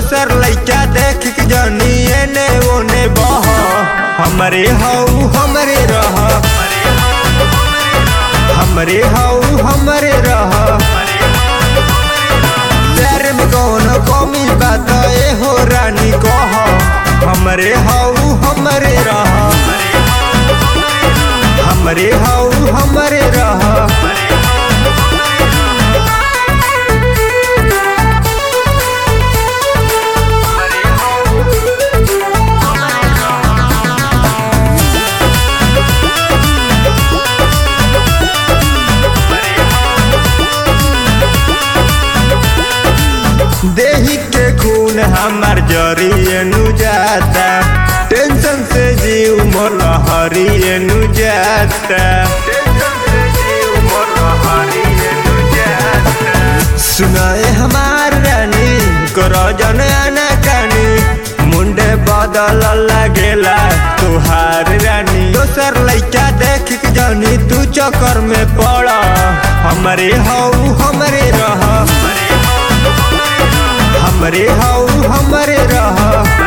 दोसर लइका देख के जनी एने ओने बह हमरे हऊ हमरे रह हमरे हऊ हमरे रह प्यार में कौनो कमी बात ए हो रानी कह हमरे हऊ हमरे रह हमरे हऊ हमरे रह देही के खून हमार जरिए नु जाता टेंशन से जीव मोर लहरिए नु जाता सुनाए हमार रानी करो जन आना कानी मुंडे बदल लगेला तुहार रानी दोसर लइका देख के जानी तू चक्कर में पड़ हमरे हऊ हमरे रह हमरे हऊ हमरे रह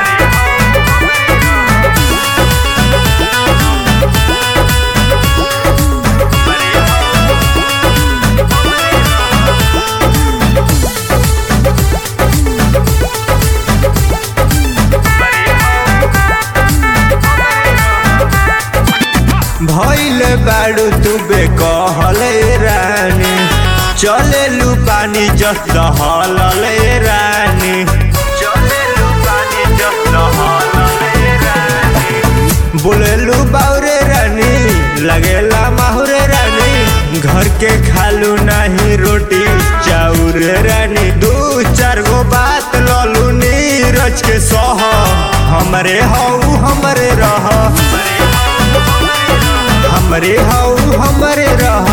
भइल बाड़ू तू बेकहले रानी चले लू पानी जस दहलले रानी चलेलू पानी जस दहलले रानी बोलेलू बाउरे रानी लगेला माहुरे रानी घर के खालू नहीं रोटी चाउर रानी दू चार गो बात ललू नीरज के सह हमरे हऊ हमरे रह हमरे हऊ हमरे रह